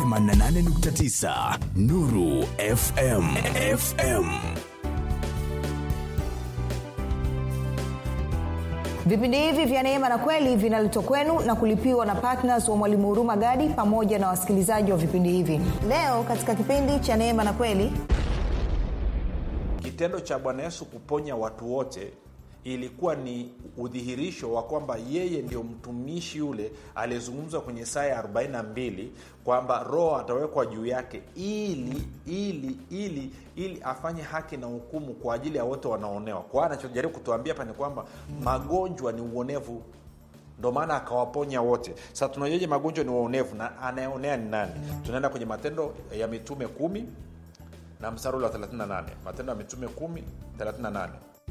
88.9 Nuru FM. FM. vipindi hivi vya neema na kweli vinaletwa kwenu na kulipiwa na ptns wa mwalimu huruma gadi pamoja na wasikilizaji wa vipindi hivi leo katika kipindi cha neema na kweli kitendo cha bwana yesu kuponya watu wote ilikuwa ni udhihirisho wa kwamba yeye ndio mtumishi yule aliyezungumzwa kwenye saa ya 42 kwamba roho atawekwa juu yake ili ili ili ili afanye haki na hukumu kwa ajili ya wote wanaoonewa kwa hiyo anachojaribu kutuambia hapa ni kwamba magonjwa ni uonevu ndo maana akawaponya wote sasa tunajuaje magonjwa ni uonevu na anayeonea ni nani tunaenda kwenye matendo ya mitume kumi na mstari ule wa 38 matendo ya mitume 1 38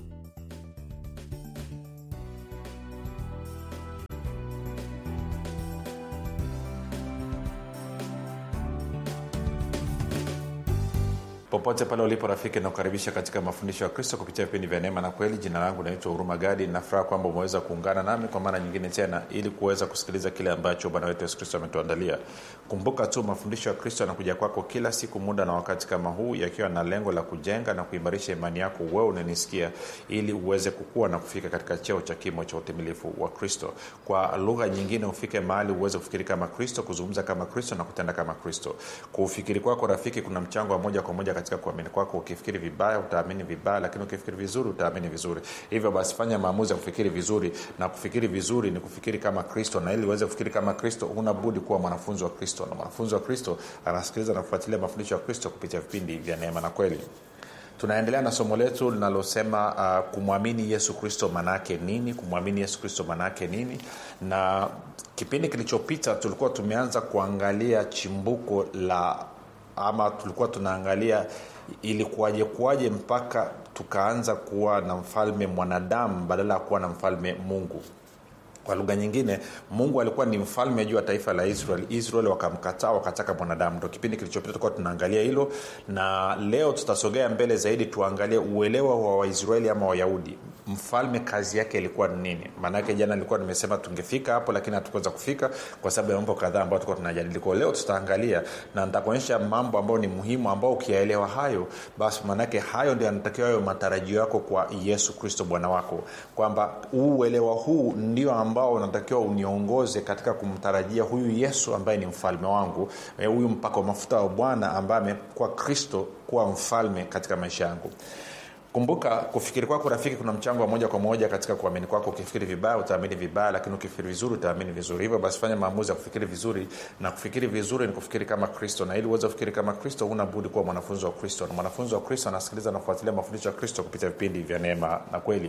popote pale ulipo rafiki nakukaribisha katika mafundisho ya kristo kupitia vipindi vya neema na kweli jina langu naitwa huruma gadi nafuraha kwamba umeweza kuungana nami kwa mara nyingine tena ili kuweza kusikiliza kile ambacho bwana wetu yesu kristo ametuandalia kumbuka tu mafundisho ya kristo yanakuja kwako kila siku muda na wakati kama huu yakiwa na lengo la kujenga na kuimarisha imani yako wewe unanisikia ili uweze kukua na kufika katika cheo cha kimo cha utimilifu wa kristo kwa lugha nyingine ufike mahali uweze kufikiri kama kristo kuzungumza kama kristo na kutenda kama kristo kwa ufikiri kwako rafiki kuna mchango wa moja kwa moja katika kuamini kwako ukifikiri vibaya utaamini vibaya lakini ukifikiri vizuri utaamini vizuri hivyo basi fanya maamuzi ya kufikiri vizuri na kufikiri vizuri ni kufikiri kama kristo na ili uweze kufikiri kama kristo unabudi kuwa mwanafunzi wa kristo na mwanafunzi wa kristo anasikiliza na kufuatilia mafundisho ya kristo kupitia vipindi vya neema na kweli tunaendelea na somo letu linalosema uh, kumwamini yesu kristo manaake nini kumwamini yesu kristo manaake nini na kipindi kilichopita tulikuwa tumeanza kuangalia chimbuko la ama tulikuwa tunaangalia ilikuwaje kuwaje mpaka tukaanza kuwa na mfalme mwanadamu badala ya kuwa na mfalme mungu kwa lugha nyingine mungu alikuwa ni mfalme juu ya taifa la israel israel wakamkataa wakataka mwanadamu ndo kipindi kilichopita tulikuwa tunaangalia hilo na leo tutasogea mbele zaidi tuangalie uelewa wa waisraeli ama wayahudi mfalme kazi yake ilikuwa ni nini maanake jana nilikuwa nimesema tungefika hapo lakini hatukuweza kufika kwa sababu ya mambo kadhaa ambayo tulikuwa tunajadili kwa leo tutaangalia na nitakuonyesha mambo ambayo ni muhimu ambao ukiyaelewa hayo basi maanake hayo ndio yanatakiwa hayo matarajio yako kwa yesu kristo bwana wako kwamba uelewa huu ndio ambao unatakiwa uniongoze katika kumtarajia huyu yesu ambaye ni mfalme wangu huyu mpaka mafuta wa bwana ambaye amekuwa kristo kuwa mfalme katika maisha yangu kumbuka kufikiri kwako rafiki kuna mchango wa moja kwa moja katika kuamini kwako ukifikiri vibaya utaamini vibaya lakini ukifikiri vizuri utaamini vizuri hivyo basi fanya maamuzi ya kufikiri vizuri na kufikiri vizuri ni kufikiri kama kristo na ili uweze kufikiri kama kristo huna budi kuwa mwanafunzi wa kristo na mwanafunzi wa kristo anasikiliza na kufuatilia mafundisho ya kristo kupitia vipindi vya neema na kweli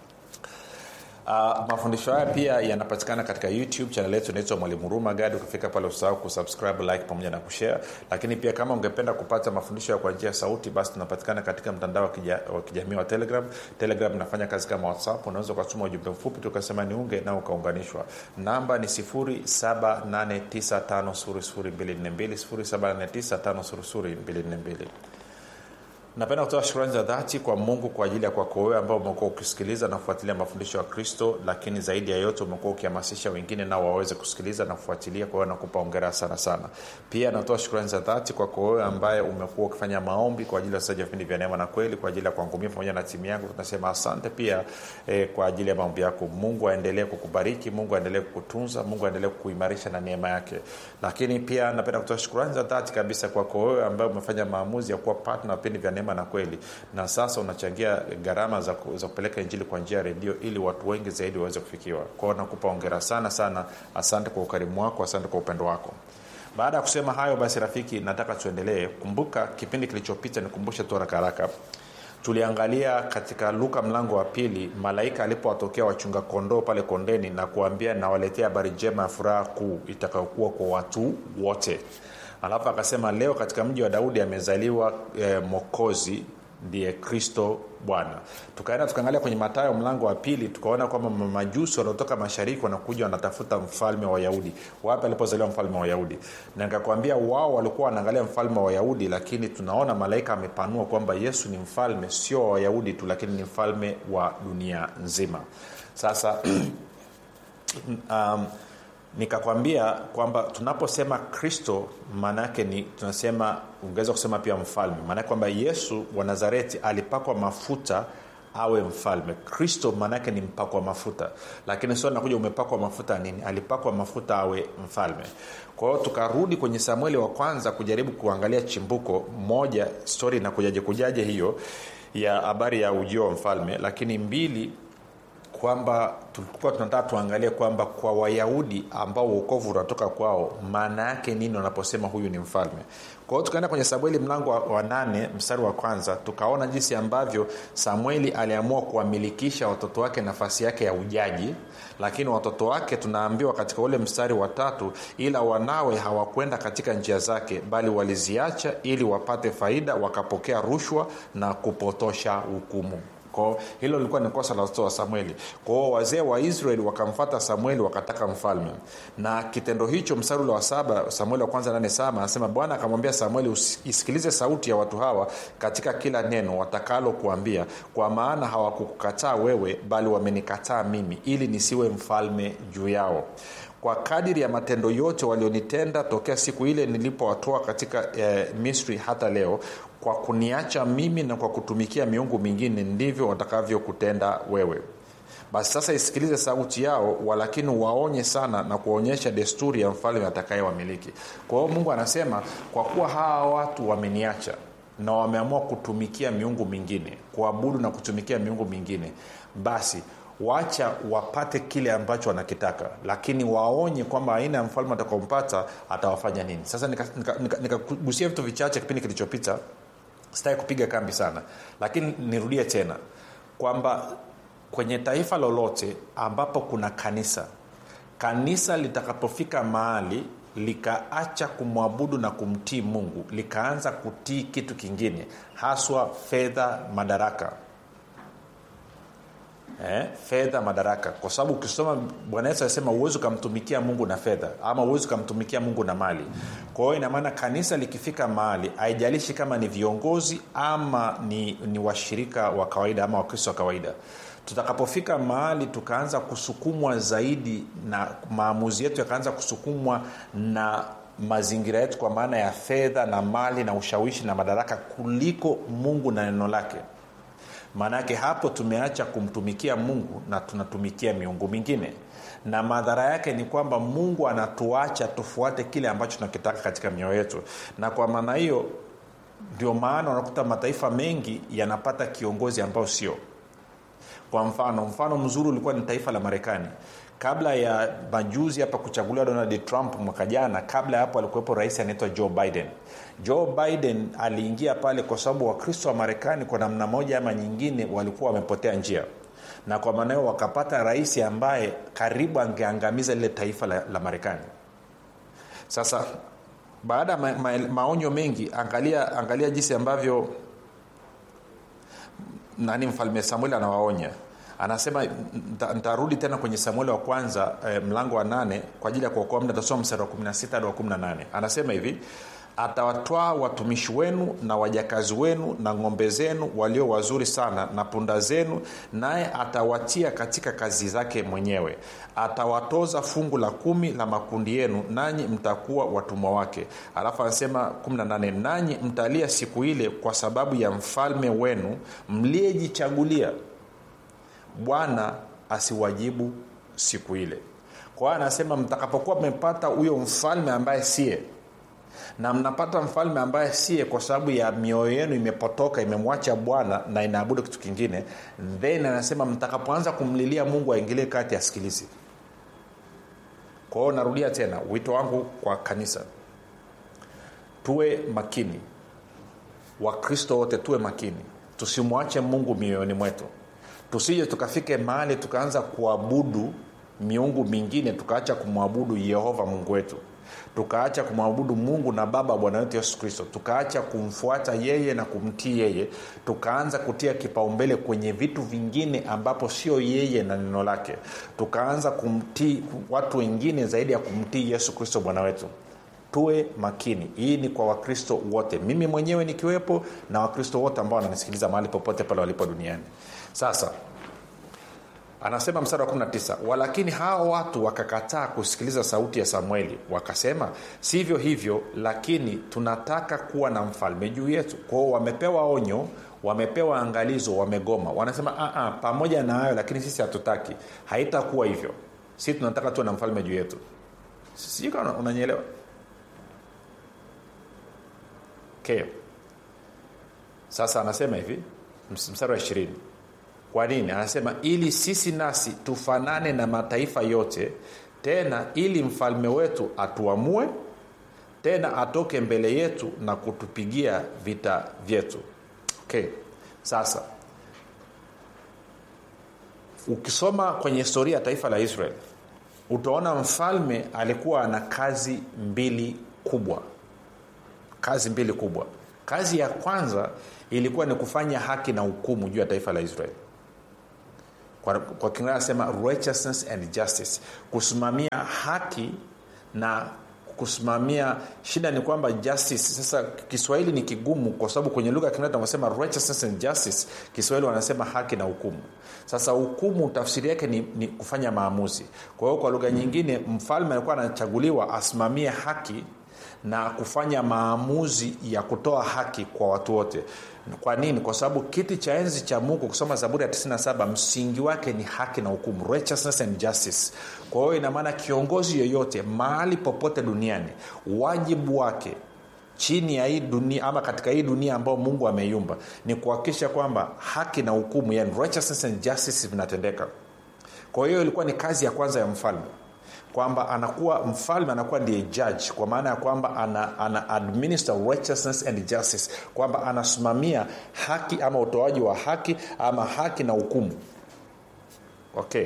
Uh, mafundisho haya pia yanapatikana katika youtube chanel yetu inaitwa mwalimu huruma gadi ukifika pale usahau kusubscribe like pamoja na kushare lakini pia kama ungependa kupata mafundisho kwa njia ya sauti basi tunapatikana katika mtandao wa, kija, wa kijamii wa telegram telegram inafanya kazi kama whatsapp unaweza ukatuma ujumbe mfupi tukasema niunge na ukaunganishwa namba ni 7895242 napenda kutoa shukrani za dhati kwa mungu kwa ajili ya kwako wewe ambao umekuwa ukisikiliza na kufuatilia mafundisho ya kristo lakini zaidi ya yote umekuwa ukihamasisha wengine nao waweze kusikiliza na kufuatilia kwa hiyo nakupa ongera sana sana pia natoa shukrani za dhati kwako wewe ambaye umekuwa ukifanya maombi kwa ajili ya wasaji wa vipindi vya neema na kweli kwa ajili ya kuangumia pamoja na timu yangu tunasema asante pia eh, kwa ajili ya maombi yako mungu aendelee kukubariki mungu aendelee kukutunza mungu aendelee kukuimarisha na neema yake lakini pia napenda kutoa shukrani za dhati kabisa kwako wewe ambaye umefanya maamuzi ya kuwa patna vipindi vya neema na kweli na sasa unachangia gharama za, za kupeleka injili kwa njia ya redio ili watu wengi zaidi waweze kufikiwa kwao nakupa ongera sana sana asante kwa ukarimu wako asante kwa upendo wako baada ya kusema hayo basi rafiki nataka tuendelee kumbuka kipindi kilichopita nikumbushe tu haraka haraka tuliangalia katika luka mlango wa pili malaika alipowatokea wachunga kondoo pale kondeni na kuambia nawaletea habari njema ya furaha kuu itakayokuwa kwa watu wote alafu akasema leo katika mji wa daudi amezaliwa e, mokozi ndiye kristo bwana tukaenda tukaangalia kwenye matayo mlango wa pili tukaona kwamba majusi wanaotoka mashariki wanakuja wanatafuta mfalme wa wayahudi wapi alipozaliwa mfalme wa wayahudi na nikakwambia wao walikuwa wanaangalia mfalme wa wayahudi lakini tunaona malaika amepanua kwamba yesu ni mfalme sio wa wayahudi tu lakini ni mfalme wa dunia nzima sasa um, nikakwambia kwamba tunaposema kristo maana yake ni tunasema ungeweza kusema pia mfalme maanake kwamba yesu wa nazareti alipakwa mafuta awe mfalme kristo maanaake ni mpakwa mafuta lakini sio nakuja umepakwa mafuta nini alipakwa mafuta awe mfalme kwa hiyo tukarudi kwenye samueli wa kwanza kujaribu kuangalia chimbuko moja stori inakujaje kujaje hiyo ya habari ya ujio wa mfalme lakini mbili kwamba tulikuwa tunataka tuangalie kwamba kwa wayahudi ambao uokovu unatoka kwao maana yake nini wanaposema huyu ni mfalme kwa hiyo tukaenda kwenye samueli mlango wa, wa nane mstari wa kwanza tukaona jinsi ambavyo samueli aliamua kuwamilikisha watoto wake nafasi yake ya ujaji lakini watoto wake tunaambiwa katika ule mstari wa tatu ila wanawe hawakwenda katika njia zake bali waliziacha ili wapate faida wakapokea rushwa na kupotosha hukumu kwao hilo lilikuwa ni kosa la watoto wa samueli kwao wazee wa israeli wakamfata samueli wakataka mfalme na kitendo hicho mstari ule wa saba samueli wa kwanza nane saba anasema bwana akamwambia samueli isikilize sauti ya watu hawa katika kila neno watakalo kuambia kwa maana hawakukukataa wewe bali wamenikataa mimi ili nisiwe mfalme juu yao kwa kadiri ya matendo yote walionitenda tokea siku ile nilipowatoa katika eh, misri hata leo kwa kuniacha mimi na kwa kutumikia miungu mingine ndivyo watakavyokutenda wewe basi sasa isikilize sauti yao walakini waonye sana na kuwaonyesha desturi ya mfalme atakayewamiliki kwa hiyo mungu anasema kwa kuwa hawa watu wameniacha na wameamua kutumikia miungu mingine kuabudu na kutumikia miungu mingine basi wacha wapate kile ambacho wanakitaka lakini waonye kwamba aina ya mfalme atakaompata atawafanya nini sasa nikagusia nika, nika, nika vitu vichache kipindi kilichopita sitaki kupiga kambi sana lakini nirudie tena kwamba kwenye taifa lolote ambapo kuna kanisa kanisa litakapofika mahali likaacha kumwabudu na kumtii mungu likaanza kutii kitu kingine haswa fedha madaraka eh, fedha madaraka kwa sababu ukisoma bwana yesu alisema uwezi ukamtumikia mungu na fedha ama uwezi ukamtumikia mungu na mali kwa hiyo inamaana kanisa likifika mahali haijalishi kama ni viongozi ama ni, ni washirika wa kawaida ama wakristo wa kawaida tutakapofika mahali tukaanza kusukumwa zaidi na maamuzi yetu yakaanza kusukumwa na mazingira yetu kwa maana ya fedha na mali na ushawishi na madaraka kuliko mungu na neno lake maana yake hapo tumeacha kumtumikia mungu na tunatumikia miungu mingine na madhara yake ni kwamba mungu anatuacha tufuate kile ambacho tunakitaka katika mioyo yetu na kwa maana hiyo ndio maana unakuta mataifa mengi yanapata kiongozi ambao sio kwa mfano mfano mzuri ulikuwa ni taifa la marekani kabla ya majuzi hapa kuchaguliwa donald trump mwaka jana kabla ya hapo alikuwepo rais anaitwa joe biden joe biden aliingia pale kwa sababu wakristo wa marekani kwa namna moja ama nyingine walikuwa wamepotea njia na kwa maana hiyo wakapata rais ambaye karibu angeangamiza lile taifa la, la marekani sasa baada ya ma, ma, maonyo mengi angalia angalia jinsi ambavyo nani mfalme samueli anawaonya anasema ntarudi tena kwenye samueli wa kwanza eh, mlango wa nane kwa ajili ya kuokoa mda tasoma mstari wa 16 hadi wa 18 anasema hivi atawatwaa watumishi wenu na wajakazi wenu na ng'ombe zenu walio wazuri sana na punda zenu naye atawatia katika kazi zake mwenyewe atawatoza fungu la kumi la makundi yenu nanyi mtakuwa watumwa wake alafu anasema 18 nanyi mtalia siku ile kwa sababu ya mfalme wenu mliyejichagulia bwana asiwajibu siku ile kwa hiyo anasema mtakapokuwa mmepata huyo mfalme ambaye siye na mnapata mfalme ambaye siye kwa sababu ya mioyo yenu imepotoka imemwacha bwana na inaabudu kitu kingine then anasema mtakapoanza kumlilia mungu aingilie kati asikilizi kwa hiyo narudia tena wito wangu kwa kanisa tuwe makini wakristo wote tuwe makini tusimwache mungu mioyoni mwetu tusije tukafike mahali tukaanza kuabudu miungu mingine tukaacha kumwabudu yehova mungu wetu tukaacha kumwabudu mungu na baba bwana wetu yesu kristo tukaacha kumfuata yeye na kumtii yeye tukaanza kutia kipaumbele kwenye vitu vingine ambapo sio yeye na neno lake tukaanza kumtii watu wengine zaidi ya kumtii yesu kristo bwana wetu tuwe makini hii ni kwa wakristo wote mimi mwenyewe nikiwepo na wakristo wote ambao wananisikiliza mahali popote pale walipo duniani sasa anasema mstari wa 19 walakini hawa watu wakakataa kusikiliza sauti ya samueli wakasema sivyo hivyo lakini tunataka kuwa na mfalme juu yetu kwao wamepewa onyo wamepewa angalizo wamegoma wanasema "Ah, ah, pamoja na hayo lakini sisi hatutaki haitakuwa hivyo si tunataka tuwe na mfalme juu yetu sijui kama unanyelewa okay. sasa anasema hivi ms- mstari wa ishirini kwa nini anasema ili sisi nasi tufanane na mataifa yote tena ili mfalme wetu atuamue tena atoke mbele yetu na kutupigia vita vyetu okay. sasa ukisoma kwenye historia ya taifa la israel utaona mfalme alikuwa ana kazi mbili kubwa kazi mbili kubwa kazi ya kwanza ilikuwa ni kufanya haki na hukumu juu ya taifa la israeli kwa, kwa kiingereza anasema righteousness and justice kusimamia haki na kusimamia shida ni kwamba justice sasa kiswahili ni kigumu kwa sababu kwenye lugha ya kiingereza wanasema righteousness and justice kiswahili wanasema haki na hukumu sasa hukumu tafsiri yake ni, ni kufanya maamuzi kwa hiyo kwa lugha nyingine mfalme alikuwa anachaguliwa asimamie haki na kufanya maamuzi ya kutoa haki kwa watu wote kwa nini kwa sababu kiti cha enzi cha mungu kusoma zaburi ya 97 msingi wake ni haki na hukumu righteousness and justice kwa hiyo inamaana kiongozi yoyote mahali popote duniani wajibu wake chini ya hii dunia ama katika hii dunia ambayo mungu ameiumba ni kuhakikisha kwamba haki na hukumu yani righteousness and justice vinatendeka kwa hiyo ilikuwa ni kazi ya kwanza ya mfalme kwamba anakuwa mfalme anakuwa ndiye judge kwa maana ya kwamba ana, ana administer righteousness and justice kwamba anasimamia haki ama utoaji wa haki ama haki na hukumu okay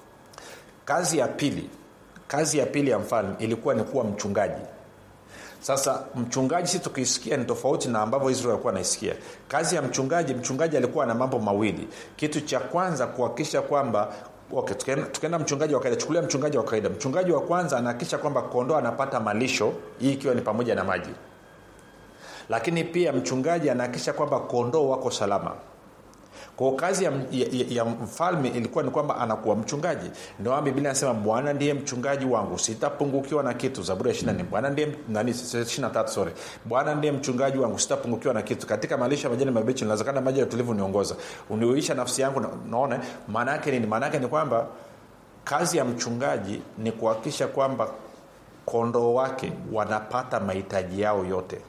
kazi ya pili kazi ya pili ya mfalme ilikuwa ni kuwa mchungaji sasa mchungaji si tukisikia ni tofauti na ambavyo israel alikuwa anaisikia kazi ya mchungaji mchungaji alikuwa na mambo mawili kitu cha kwanza kuhakikisha kwamba okay, tukaenda, tukaenda mchungaji wa kawaida chukulia mchungaji wa kawaida mchungaji wa kwanza anahakikisha kwamba kondoo anapata malisho hii ikiwa ni pamoja na maji lakini pia mchungaji anahakikisha kwamba kondoo wako salama kwao kazi ya, ya, ya mfalme ilikuwa ni kwamba anakuwa mchungaji ndio maana biblia anasema bwana ndiye mchungaji wangu sitapungukiwa na kitu zaburi ya 24 bwana ndiye nani 23 sorry bwana ndiye mchungaji wangu sitapungukiwa na kitu katika malisho ya majani mabichi ninawezekana maji ya utulivu niongoza uniuisha nafsi yangu na- naona maana yake nini maana yake ni kwamba kazi ya mchungaji ni kuhakikisha kwamba kondoo wake wanapata mahitaji yao yote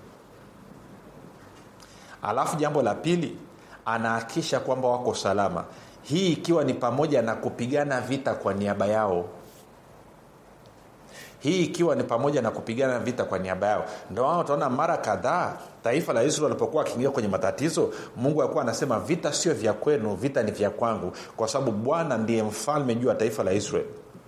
alafu jambo la pili anahakisha kwamba wako salama hii ikiwa ni pamoja na kupigana vita kwa niaba yao hii ikiwa ni pamoja na kupigana vita kwa niaba yao ndio maana utaona mara kadhaa taifa la israel alipokuwa akiingia kwenye matatizo mungu alikuwa anasema vita sio vya kwenu vita ni vya kwangu kwa sababu bwana ndiye mfalme juu ya taifa la israel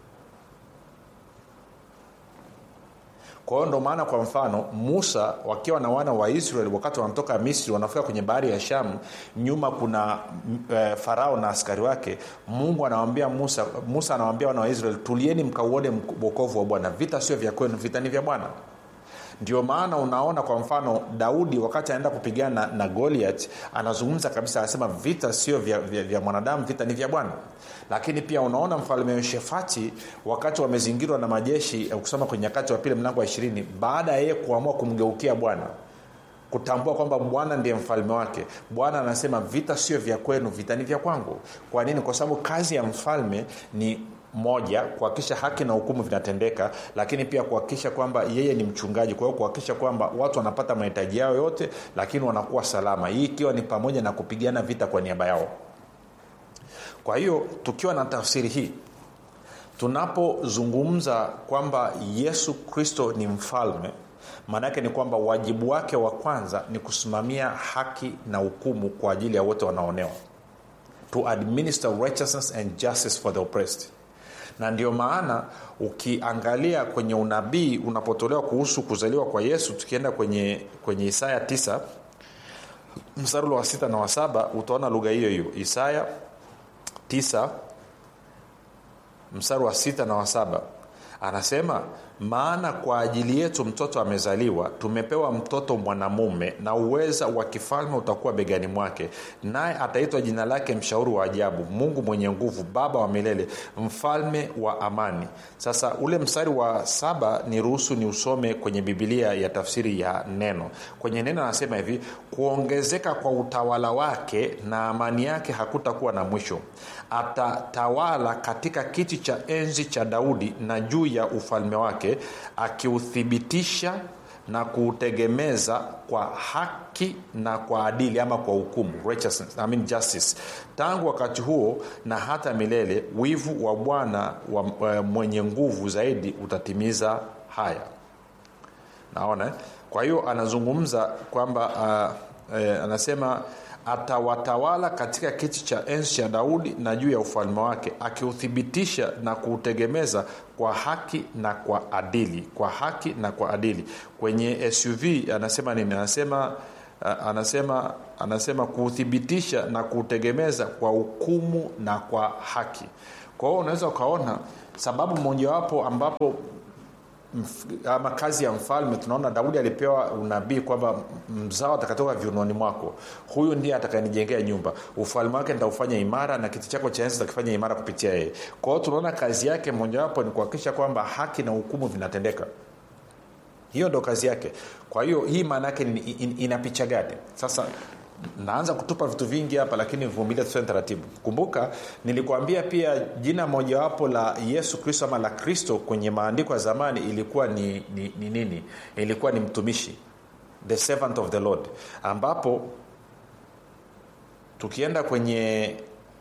kwa hiyo ndo maana kwa mfano musa wakiwa na wana wa israel wakati wanatoka misri wanafika kwenye bahari ya shamu nyuma kuna e, farao na askari wake mungu anawambia musa musa anawambia wana wa israel tulieni mkauone wokovu wa bwana vita sio vya kwenu vita ni vya bwana ndio maana unaona kwa mfano daudi wakati anaenda kupigana na, na goliat anazungumza kabisa anasema vita sio vya, vya, vya mwanadamu vita ni vya bwana lakini pia unaona mfalme yoshefati wakati wamezingirwa na majeshi kusoma kwenye nyakati wa pili mlango wa ishirini baada ya yeye kuamua kumgeukia bwana kutambua kwamba bwana ndiye mfalme wake bwana anasema vita sio vya kwenu vita ni vya kwangu kwa nini kwa sababu kazi ya mfalme ni moja kuhakikisha haki na hukumu vinatendeka lakini pia kuhakikisha kwamba yeye ni mchungaji kwa hiyo kuhakikisha kwamba watu wanapata mahitaji yao yote lakini wanakuwa salama hii ikiwa ni pamoja na kupigana vita kwa niaba yao kwa hiyo tukiwa na tafsiri hii tunapozungumza kwamba yesu kristo ni mfalme maana yake ni kwamba wajibu wake wa kwanza ni kusimamia haki na hukumu kwa ajili ya wote wanaonewa to administer righteousness and justice for the oppressed na ndio maana ukiangalia kwenye unabii unapotolewa kuhusu kuzaliwa kwa yesu tukienda kwenye kwenye isaya 9 mstari wa sita na wa saba utaona lugha hiyo hiyo isaya 9 mstari wa sita na wa saba anasema maana kwa ajili yetu mtoto amezaliwa tumepewa mtoto mwanamume na uweza wa kifalme utakuwa begani mwake naye ataitwa jina lake mshauri wa ajabu mungu mwenye nguvu baba wa milele mfalme wa amani sasa ule mstari wa saba ni ruhusu ni usome kwenye bibilia ya tafsiri ya neno kwenye neno anasema hivi kuongezeka kwa utawala wake na amani yake hakutakuwa na mwisho atatawala katika kiti cha enzi cha daudi na juu ya ufalme wake akiuthibitisha na kuutegemeza kwa haki na kwa adili ama kwa hukumu I mean justice tangu wakati huo na hata milele wivu wa bwana wa mwenye nguvu zaidi utatimiza haya naona kwa hiyo anazungumza kwamba uh, eh, anasema atawatawala katika kiti cha enzi cha daudi na juu ya ufalme wake akiuthibitisha na kuutegemeza kwa haki na kwa adili kwa haki na kwa adili kwenye suv anasema nini anasema uh, anasema anasema kuuthibitisha na kuutegemeza kwa hukumu na kwa haki kwa hiyo unaweza ukaona sababu mojawapo ambapo ama kazi ya mfalme tunaona daudi alipewa unabii kwamba mzao atakatoka viunoni mwako huyu ndiye atakayenijengea nyumba ufalme wake nitaufanya imara na kiti chako cha enzi takifanya imara kupitia yeye kwa hiyo tunaona kazi yake mojawapo ni kuhakikisha kwamba haki na hukumu vinatendeka hiyo ndo kazi yake kwa hiyo hii maana yake in, in, ina picha gani sasa naanza kutupa vitu vingi hapa lakini vumilia tusene taratibu kumbuka nilikuambia pia jina mojawapo la yesu kristo ama la kristo kwenye maandiko ya zamani ilikuwa ni, ni, ni nini ilikuwa ni mtumishi the servant of the lord ambapo tukienda kwenye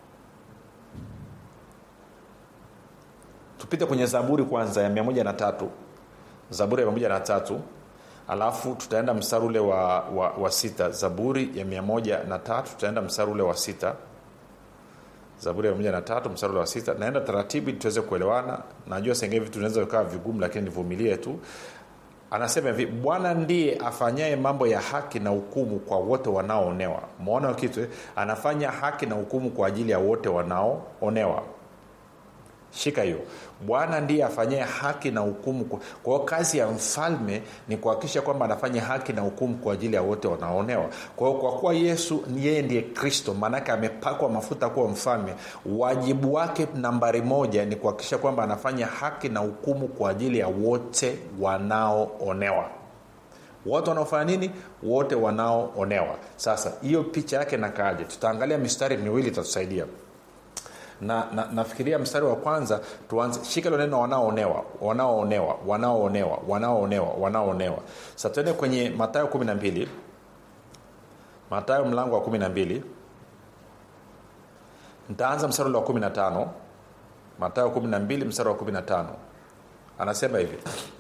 tupite kwenye zaburi kwanza ya 13 zaburi ya 13 alafu tutaenda mstari ule wa, wa, wa sita zaburi ya mia moja na tatu tutaenda mstari ule wa sita zaburi ya mia na tatu mstari ule wa sita naenda taratibu ili tuweze kuelewana najua sengine vitu vinaweza vikawa vigumu lakini nivumilie tu anasema hivi bwana ndiye afanyaye mambo ya haki na hukumu kwa wote wanaoonewa mwaona kitu anafanya haki na hukumu kwa ajili ya wote wanaoonewa shika hiyo bwana ndiye afanyae haki na hukumu kwa hiyo kazi ya mfalme ni kuhakikisha kwamba anafanya haki na hukumu kwa ajili ya wote wanaonewa kwa hiyo kwa kuwa yesu yeye ndiye kristo maanake amepakwa mafuta kuwa mfalme wajibu wake nambari moja ni kuhakikisha kwamba anafanya haki na hukumu kwa ajili ya wote wanaoonewa wote wanaofanya nini wote wanaoonewa sasa hiyo picha yake nakaaje tutaangalia mistari miwili itatusaidia na, na nafikiria mstari wa kwanza tuanze shika hilo neno wanaoonewa wanaoonewa wanaoonewa wanaoonewa wanaoonewa sa tuende kwenye matayo kumi na mbili matayo mlango wa kumi na mbili ntaanza mstari ule wa kumi na tano matayo kumi na mbili mstari wa kumi na tano anasema hivi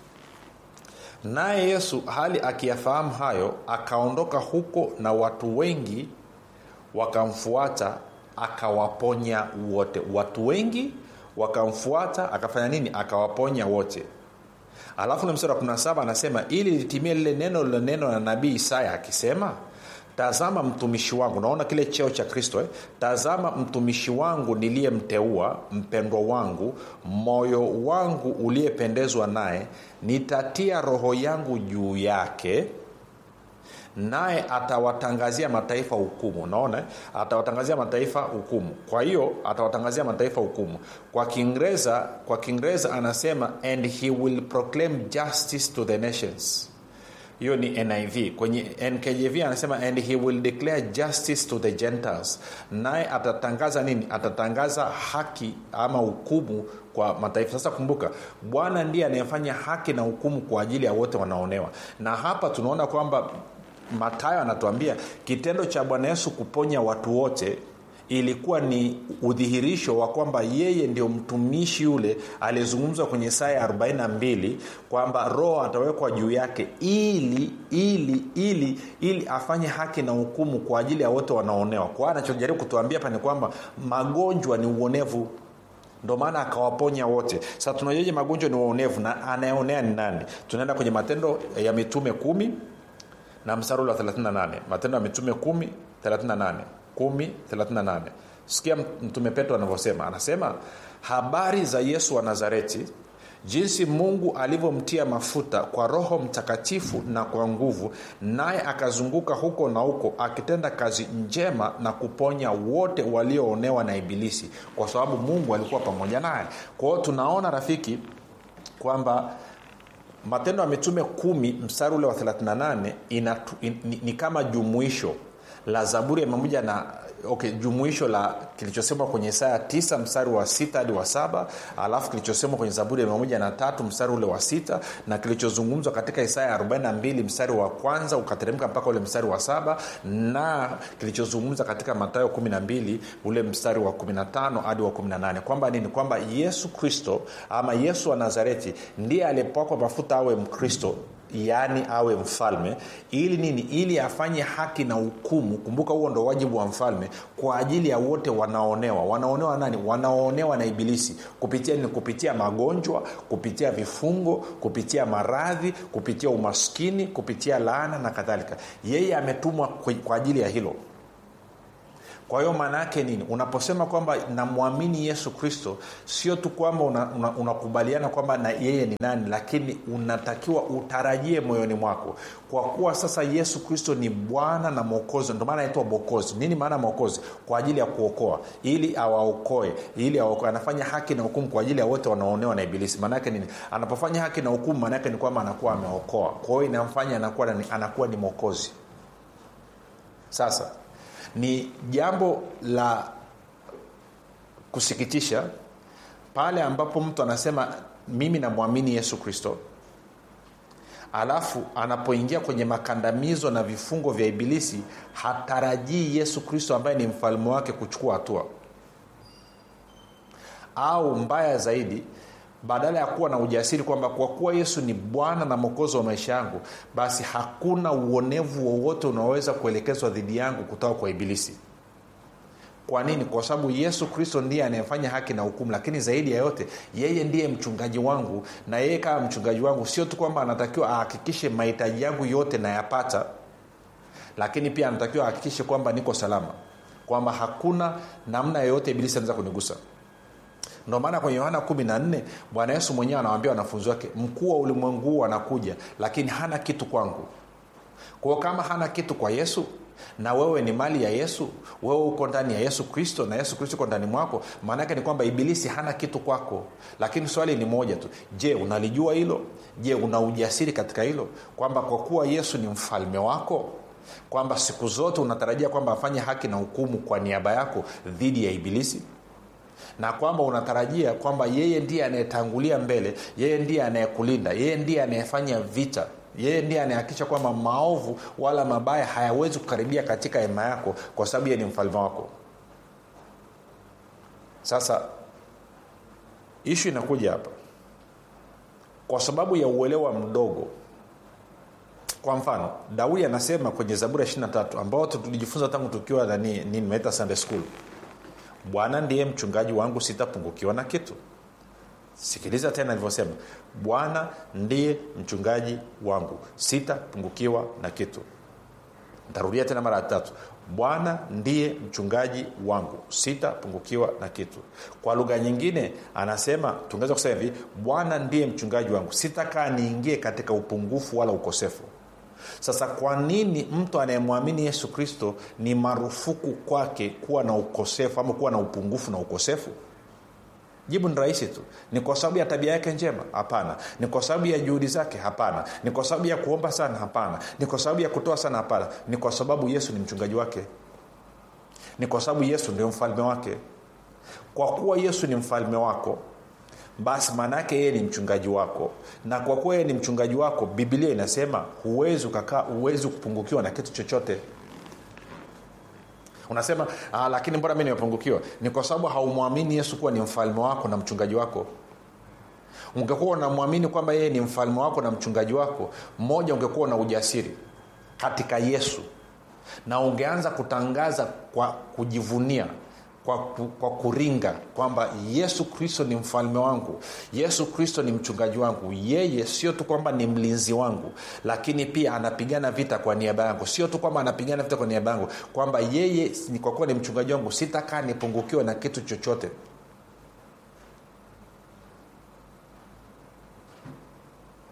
naye yesu hali akiyafahamu hayo akaondoka huko na watu wengi wakamfuata akawaponya wote watu wengi wakamfuata akafanya nini akawaponya wote alafu na mstari wa 17 anasema ili litimie lile neno lile neno la nabii isaya akisema tazama mtumishi wangu naona kile cheo cha kristo eh? tazama mtumishi wangu niliyemteua mpendwa wangu moyo wangu uliyependezwa naye nitatia roho yangu juu yake naye atawatangazia mataifa hukumu unaona atawatangazia mataifa hukumu kwa hiyo atawatangazia mataifa hukumu kwa kiingereza kwa kiingereza anasema and he will proclaim justice to the nations hiyo ni niv kwenye nkjv anasema and he will declare justice to the gentiles naye atatangaza nini atatangaza haki ama hukumu kwa mataifa sasa kumbuka bwana ndiye anayefanya haki na hukumu kwa ajili ya wote wanaonewa na hapa tunaona kwamba matayo anatuambia kitendo cha bwana yesu kuponya watu wote ilikuwa ni udhihirisho wa kwamba yeye ndio mtumishi yule aliyezungumzwa kwenye saa ya 42 kwamba roho atawekwa juu yake ili ili ili ili afanye haki na hukumu kwa ajili ya wote wanaonewa kwa hiyo anachojaribu kutuambia hapa ni kwamba magonjwa ni uonevu ndo maana akawaponya wote sasa tunajuaje magonjwa ni uonevu na anayeonea ni nani tunaenda kwenye matendo ya mitume kumi na mstari ule wa 38 matendo ya mitume 1 38 1 38 sikia mtume petro anavyosema anasema habari za yesu wa nazareti jinsi mungu alivyomtia mafuta kwa roho mtakatifu na kwa nguvu naye akazunguka huko na huko akitenda kazi njema na kuponya wote walioonewa na ibilisi kwa sababu mungu alikuwa pamoja naye kwa hiyo tunaona rafiki kwamba matendo ya mitume kumi mstari ule wa 38 inatu, in, ni, ni kama jumuisho la zaburi ya pamoja na okay, jumuisho la kilichosemwa kwenye isaya 9 mstari wa sita hadi wa saba alafu kilichosemwa kwenye zaburi ya pamoja na tatu mstari ule wa sita na kilichozungumzwa katika isaya 42 mstari wa kwanza ukateremka mpaka ule mstari wa saba na kilichozungumza katika matayo 12 ule mstari wa 15 hadi wa 18 kwamba nini kwamba yesu kristo ama yesu wa nazareti ndiye aliyepakwa mafuta awe mkristo yaani awe mfalme ili nini ili afanye haki na hukumu kumbuka huo ndo wajibu wa mfalme kwa ajili ya wote wanaonewa wanaonewa nani wanaoonewa na ibilisi kupitia nini kupitia magonjwa kupitia vifungo kupitia maradhi kupitia umaskini kupitia laana na kadhalika yeye ametumwa kwa ajili ya hilo kwa hiyo maana yake nini unaposema kwamba namwamini yesu kristo sio tu kwamba unakubaliana una, una kwamba na yeye ni nani lakini unatakiwa utarajie moyoni mwako kwa kuwa sasa yesu kristo ni bwana na mwokozi ndio maana anaitwa mokozi nini maana mwokozi kwa ajili ya kuokoa ili awaokoe ili awaokoe anafanya haki na hukumu kwa ajili ya wote wanaonewa na ibilisi maanaake nini anapofanya haki na hukumu maanaake ni kwamba anakuwa ameokoa kwa hiyo inamfanya anakuwa, anakuwa ni mwokozi sasa ni jambo la kusikitisha pale ambapo mtu anasema mimi namwamini yesu kristo alafu anapoingia kwenye makandamizo na vifungo vya ibilisi hatarajii yesu kristo ambaye ni mfalme wake kuchukua hatua au mbaya zaidi badala ya kuwa na ujasiri kwamba kwa kuwa yesu ni bwana na mwokozi wa maisha yangu basi hakuna uonevu wowote unaoweza kuelekezwa dhidi yangu kutoka kwa ibilisi kwa nini kwa sababu yesu kristo ndiye anayefanya haki na hukumu lakini zaidi ya yote yeye ndiye mchungaji wangu na yeye kama mchungaji wangu sio tu kwamba anatakiwa ahakikishe mahitaji yangu yote nayapata lakini pia anatakiwa ahakikishe kwamba niko salama kwamba hakuna namna yoyote ibilisi anaweza kunigusa ndio maana kwenye yohana 14 bwana yesu mwenyewe anawambia wanafunzi wake mkuu wa ulimwengu huu anakuja lakini hana kitu kwangu kwao kama hana kitu kwa yesu na wewe ni mali ya yesu wewe uko ndani ya yesu kristo na yesu kristo uko ndani mwako maanaake ni kwamba ibilisi hana kitu kwako lakini swali ni moja tu je unalijua hilo je una ujasiri katika hilo kwamba kwa kuwa yesu ni mfalme wako kwamba siku zote unatarajia kwamba afanye haki na hukumu kwa niaba yako dhidi ya ibilisi na kwamba unatarajia kwamba yeye ndiye anayetangulia mbele yeye ndiye anayekulinda yeye ndiye anayefanya vita yeye ndiye anayehakikisha kwamba maovu wala mabaya hayawezi kukaribia katika hema yako kwa sababu yeye ni mfalme wako sasa ishu inakuja hapa kwa sababu ya uelewa mdogo kwa mfano daudi anasema kwenye zaburi ya 23 ambao tulijifunza tangu tukiwa nani nimeita sunday school bwana ndiye mchungaji wangu sitapungukiwa na kitu sikiliza tena alivyosema bwana ndiye mchungaji wangu sitapungukiwa na kitu ntarudia tena mara ya tatu bwana ndiye mchungaji wangu sitapungukiwa na kitu kwa lugha nyingine anasema tungeweza kusema hivi bwana ndiye mchungaji wangu sitakaa niingie katika upungufu wala ukosefu sasa kwa nini mtu anayemwamini yesu kristo ni marufuku kwake kuwa na ukosefu ama kuwa na upungufu na ukosefu jibu ni rahisi tu ni kwa sababu ya tabia yake njema hapana ni kwa sababu ya juhudi zake hapana ni kwa sababu ya kuomba sana hapana ni kwa sababu ya kutoa sana hapana ni kwa sababu yesu ni mchungaji wake ni kwa sababu yesu ndio mfalme wake kwa kuwa yesu ni mfalme wako basi maana yake yeye ni mchungaji wako na kwa kuwa yeye ni mchungaji wako bibilia inasema huwezi ukakaa huwezi kupungukiwa na kitu chochote unasema ah, lakini mbona mi nimepungukiwa ni kwa sababu haumwamini yesu kuwa ni mfalme wako na mchungaji wako ungekuwa unamwamini kwamba yeye ni mfalme wako na mchungaji wako mmoja ungekuwa na ujasiri katika yesu na ungeanza kutangaza kwa kujivunia kwa, kwa kuringa kwamba yesu kristo ni mfalme wangu yesu kristo ni mchungaji wangu yeye sio tu kwamba ni mlinzi wangu lakini pia anapigana vita kwa niaba yangu sio tu kwamba anapigana vita kwa niaba yangu kwamba yeye kwa kuwa ni mchungaji wangu sitakaa nipungukiwe na kitu chochote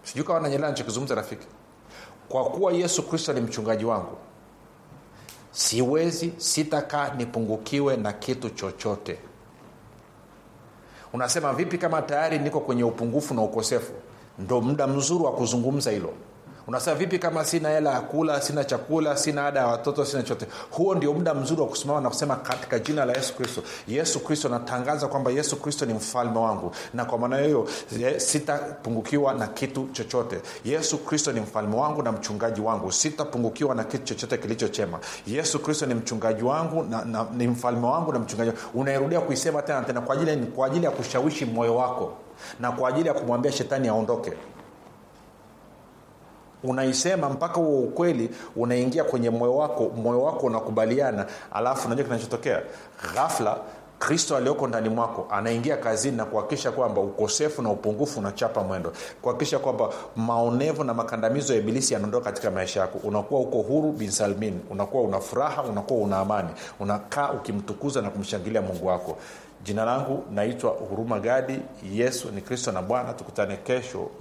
sijui kawa nanyelea nachokizungumza rafiki kwa kuwa yesu kristo ni mchungaji wangu siwezi sitakaa nipungukiwe na kitu chochote unasema vipi kama tayari niko kwenye upungufu na ukosefu ndo muda mzuri wa kuzungumza hilo unasema vipi kama sina hela ya kula sina chakula sina ada ya watoto sina chote huo ndio muda mzuri wa kusimama na kusema katika jina la yesu kristo yesu kristo natangaza kwamba yesu kristo ni mfalme wangu na kwa maana hiyo eh, sitapungukiwa na kitu chochote yesu kristo ni mfalme wangu na mchungaji wangu sitapungukiwa na kitu chochote kilichochema yesu kristo ni mchungaji wangu na, na, ni mfalme wangu na mchungaji wangu unairudia kuisema tena tena kwa ajili, kwa ajili ya kushawishi moyo wako na kwa ajili ya kumwambia shetani aondoke unaisema mpaka huo ukweli unaingia kwenye moyo wako moyo wako unakubaliana alafu unajua kinachotokea ghafla kristo aliyoko ndani mwako anaingia kazini na kuhakikisha kwamba ukosefu na upungufu unachapa mwendo kuhakikisha kwamba maonevu na makandamizo ya ibilisi yanaondoka katika maisha yako unakuwa uko huru bin salmin unakuwa una furaha unakuwa una amani unakaa ukimtukuza na kumshangilia mungu wako jina langu naitwa huruma gadi yesu ni kristo na bwana tukutane kesho